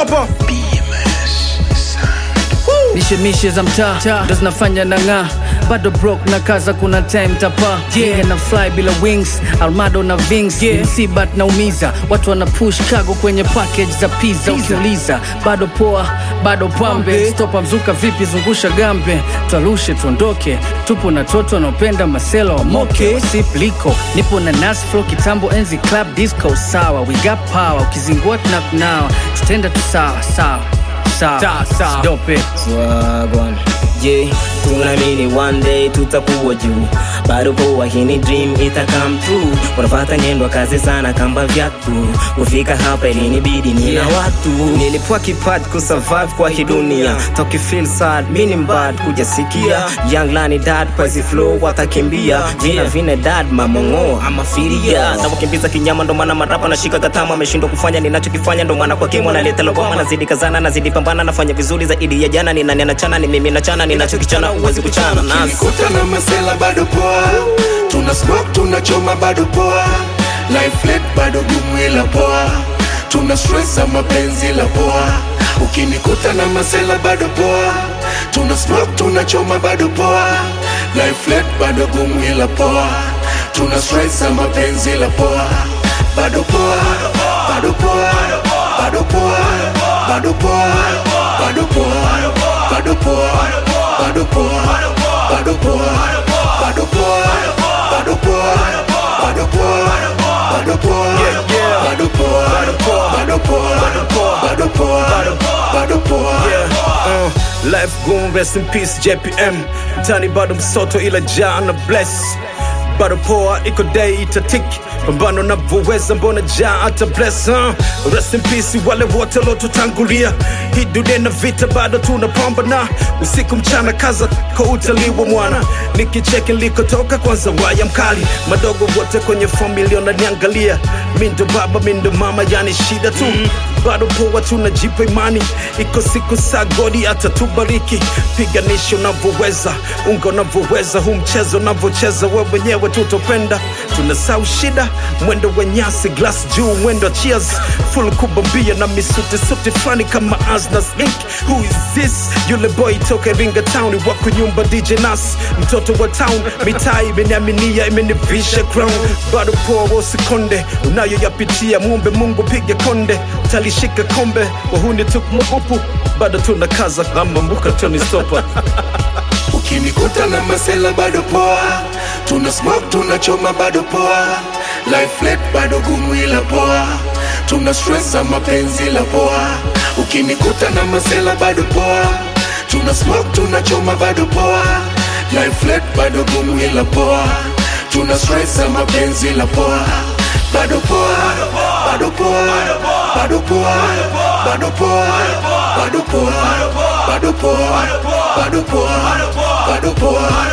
stopa mishemishe za mtaa ndo zinafanya na ng'aa bado brok na kaza kuna time tapa yeah. na fly bila wings almado na vings yeah. msibat na umiza watu wana push kago kwenye package za pizza ukiuliza bado poa bado pambe stopa mzuka vipi zungusha gambe twarushe tuondoke tupo na toto wanaopenda masela wamoke sipliko nipo na nasflo kitambo enzi club disco sawa we got power ukizingua tunakunawa tutenda tu sawa sawa sawa dope Wagwan Je, tunaamini one day tutakuwa juu bado poa, hii ni dream ita come true. Unapata nyendo kazi sana kamba vyatu kufika hapa ilinibidi nina Yeah. watu nilipua kipaji kusurvive kwa hii dunia toki feel sad mini mbad kujasikia young lani dad paisi flow watakimbia vina vine dad mamongo ama firia na wakimbiza kinyama ndo maana marapa nashika katama ameshindwa kufanya ninachokifanya ndo maana kwa kimo naleta logoma nazidi kazana nazidi pambana nafanya vizuri zaidi ya jana ni nani anachana ni mimi nachana ninachokichana uwezi kuchana nasi Nikuta na masela bado poa, tuna smoke tunachoma bado poa, life late bado gumu ila poa, tuna stress za mapenzi la poa. Ukinikuta na masela bado poa, tuna smoke tunachoma bado poa, life late bado gumu ila poa, tuna stress za mapenzi la poa, bado poa, bado poa, bado poa, bado poa, bado poa, bado poa, bado poa, bado poa, bado poa, bado poa, bado poa, bado poa, bado poa, bado poa, bado poa, bado poa. uh, life gone rest in peace jpm mtani bado msoto ila jana bless bado poa iko day itatiki pambano navyoweza mbona jaa hata bless uh. rest in peace wale wote lotutangulia hii dunia na vita bado tunapambana usiku mchana kaza kwa utaliwa mwana nikicheki nilikotoka kwanza waya mkali madogo wote kwenye familia naniangalia mindo baba mindo mama yani shida tu bado poa tunajipa imani iko siku saa godi atatubariki piganisha unavyoweza unga unavyoweza huu mchezo unavyocheza we mwenyewe tutopenda tunasau shida mwendo wa nyasi glass juu mwendo wa cheers full kubambia na misuti suti fulani kama asnas inc who is this yule boy toka iringa town wako nyumba dj nas mtoto wa town mitaa imeniaminia imenivisha crown bado poa wosikonde unayoyapitia muombe mungu pige konde talishika kombe wahuni tukmupupu bado tuna kaza kama mbuka toni stopa Ukinikuta na masela bado poa, tuna smoke tunachoma bado poa, life late bado gumu ila poa, tuna stress za mapenzi la poa. Ukinikuta na masela bado poa, tuna smoke tunachoma bado poa, life late bado gumu ila poa, tuna stress za mapenzi la poa, bado poa, bado poa, bado poa, bado poa, bado poa, bado poa, bado poa, bado poa,